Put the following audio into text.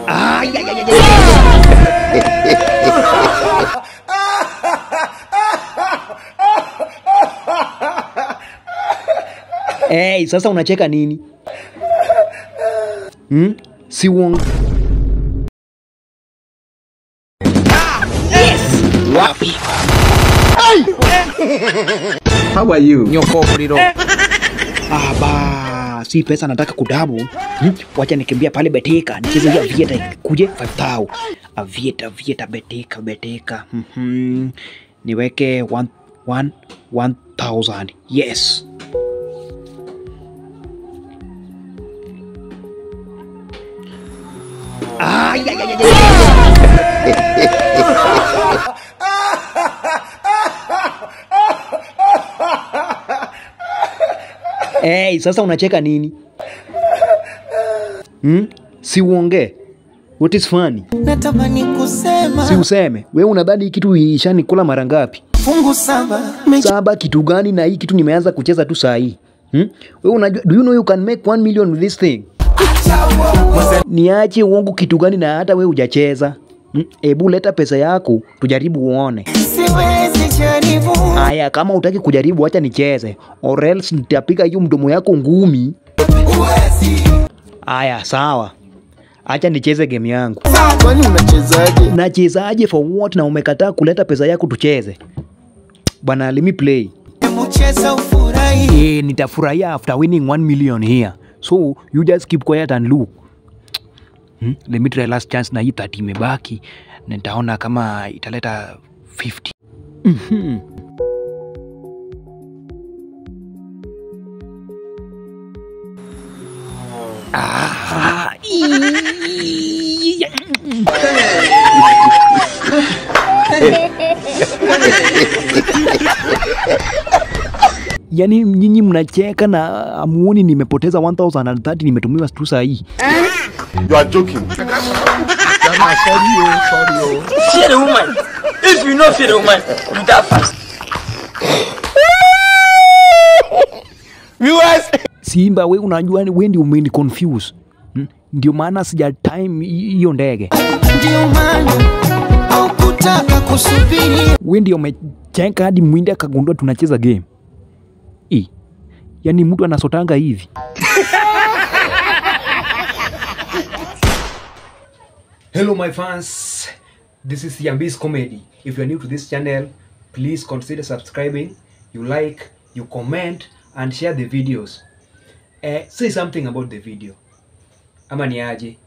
Ay, ay, ay, ay, ay. Hey, sasa unacheka nini? Hmm? Si uongo. Wapi? How are you? Nyoko mlilo. Ah, ba, si pesa nataka kudabu. Hmm? Wacha nikimbia pale Betika, nicheze hiyo Avieta kuje 5000. Avieta, Avieta, Betika, Betika. Mhm. Niweke 1 1 1000. Yes. Ay, ay, ay, ay, ay. Hey, sasa unacheka nini? Hmm? Si uongee. What is funny? natamani kusema Si useme. We unadhani hii kitu ishanikula mara ngapi? fungu saba Saba kitu gani na hii kitu nimeanza kucheza tu saa hii? Hmm? We unajua, do you know you can make 1 million with this thing? Niache uongo kitu gani na hata we hujacheza? Hmm? Ebu leta pesa yako tujaribu uone. siwezi jaribu Aya, kama utaki kujaribu, acha nicheze, or else nitapiga hiyo mdomo yako ngumi. uwezi Aya, sawa, acha nicheze game yangu. kwani unachezaje Nachezaje for what? Na umekataa kuleta pesa yako tucheze bwana, let me play. mcheza ufurahi Eh, nitafurahia after winning 1 million here, so you just keep quiet and look. Hmm? Let me try last chance na hii 30 imebaki, na nitaona kama italeta 50. Mhm. Ah, ii- Yaani nyinyi mnacheka na amuoni nimepoteza 1030 nimetumiwa tu saa hii. You are joking. Jama, sorry, oh, sorry, oh. fear the woman. If you know fear the woman, you die fast. Simba, we unajua ni- we ndio umeni confuse. Hmm? Ndio maana sija time hi- hiyo ndege. ndio maana au kutaka kusubiri We ndio umecheka hadi mwinde akagundua tunacheza game. I. Yaani mtu anasotanga hivi. Hello my fans. This is Yambis Comedy. If you are new to this channel, please consider subscribing. You like, you comment and share the videos. Eh, say something about the video. Ama ni aje?